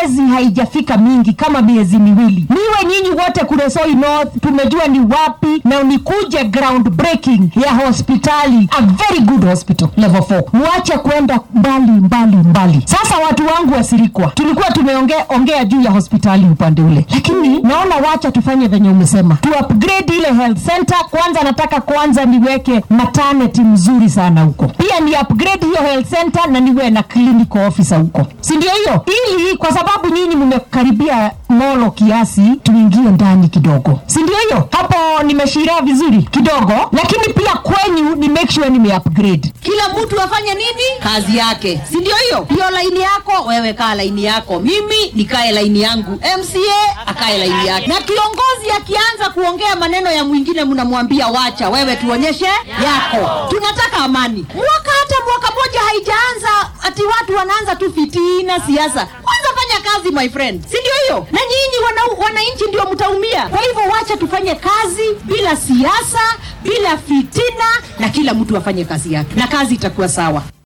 miezi haijafika mingi kama miezi miwili niwe nyinyi wote kule Soi North tumejua ni wapi na nikuje ground breaking ya hospitali a very good hospital level 4 muache kwenda mbali mbali mbali sasa watu wangu wasirikwa tulikuwa tumeongea ongea juu ya hospitali upande ule lakini naona wacha tufanye venye umesema tu upgrade ile health center kwanza nataka kwanza niweke maternity mzuri sana huko pia ni upgrade hiyo health center na niwe na clinical officer huko si ndio hiyo ili kwa sababu nyinyi mmekaribia molo kiasi tuingie ndani kidogo si ndio hiyo hapo nimeshiria vizuri kidogo lakini pia kwenyu ni make sure nime upgrade kila mtu afanye nini kazi yake si ndio hiyo hiyo laini yako wewe kaa laini yako mimi nikae laini yangu mca akae laini yake na kiongozi akianza kuongea maneno ya mwingine mnamwambia wacha wewe tuonyeshe yako tunataka amani mwaka hata mwaka moja haijaanza ati watu wanaanza tu fitina siasa kwanza fanya kazi my friend si ndio hiyo na nyinyi wana- wananchi ndio mtaumia kwa hivyo wacha tufanye kazi bila siasa bila fitina na kila mtu afanye kazi yake na kazi itakuwa sawa